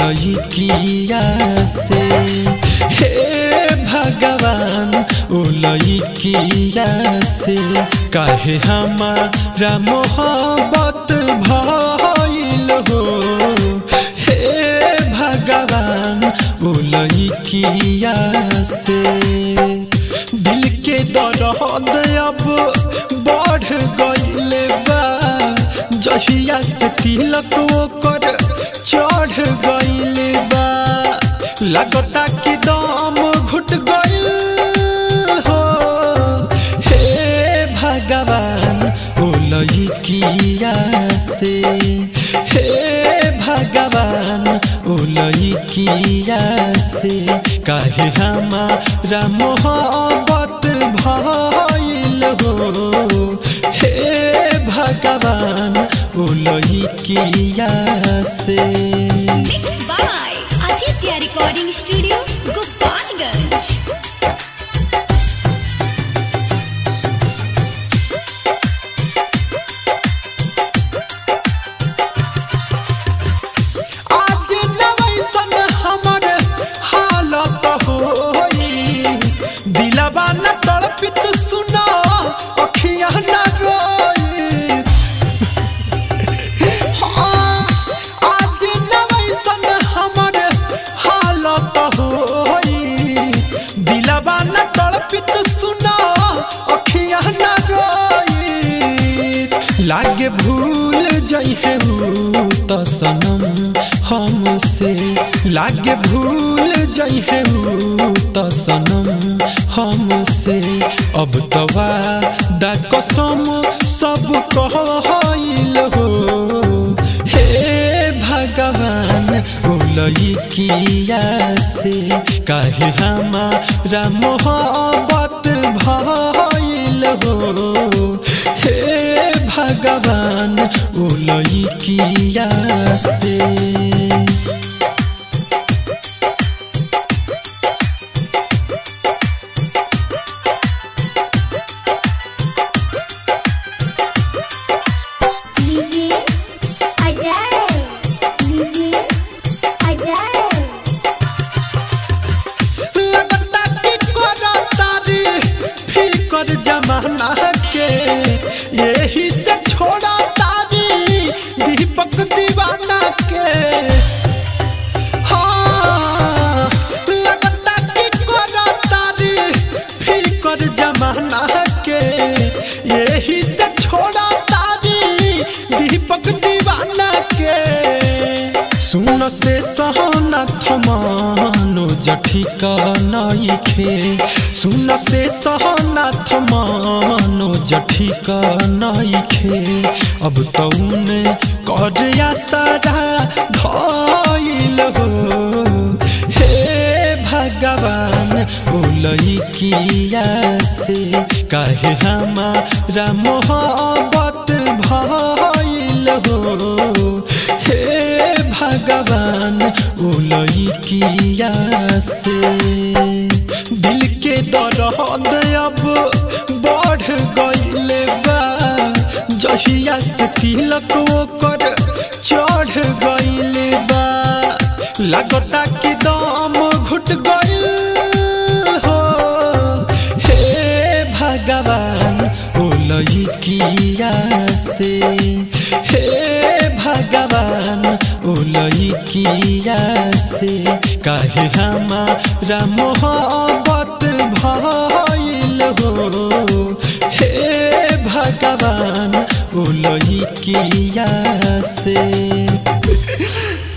लइकिया से हे भगवान ओ लइकिया से काहे हमारा मोहब्बत भइल हो हे भगवान ओ लइकिया से दिल के दर्द अब बढ़ गइल बा जहिया से तिलक ओकर चढ़ गइल बा लगता कि दम घुट गइल हो हे भगवान ओ लइकिया से हे भगवान ओ लइकिया से काहे हमारा मोहब्बत भइल हो हे भगवान ओ लइकिया से Mixed by Aditya Recording Studio, Gopalganj. आज नवैसन हमर हालत होई दिलवा न तड़पित सुना अखिया न रोई हाँ, आज नवैसन हमर हालत होई दिलवा न तड़पित सुना अखिया न रोई लागे भूल जइहे त सनम हमसे लागे भूल जइहे त सनम हमसे अब तवा दा कसम सब कहइल हो हे भगवान ओ लइकिया से काहे हमारा मोहब्बत भइल हो हे भगवान ओ लइकिया से लीजिए अजय लीजिए अजय लगता कि कोरा तारी फिकर जमाना के यही से छोड़ा तारी दीपक दीवाना के हाँ, लगता कि कोरा तारी फिकर जमाना के यही से छोड़ा तारी दीपक दीवाना के सुन से सहना थमानो जठिका नइखे सुन से सहना थमानो जठिका नइखे अब तौने कर सारा धइल हो हे भगवान ओ लइकिया से काहे हमारा मोहब्बत भइल हो हे भगवान ओ लइकिया से दिल के दर्द अब बढ़ गइल बा जहिया से तिलक ओकर चढ़ गइल बा लगता कि दम घुट गइल हो हे भगवान ओ लइकिया से हे भगवान ओ लइकिया से काहे हमारा मोहब्बत भइल हो हे भगवान ओ लइकिया से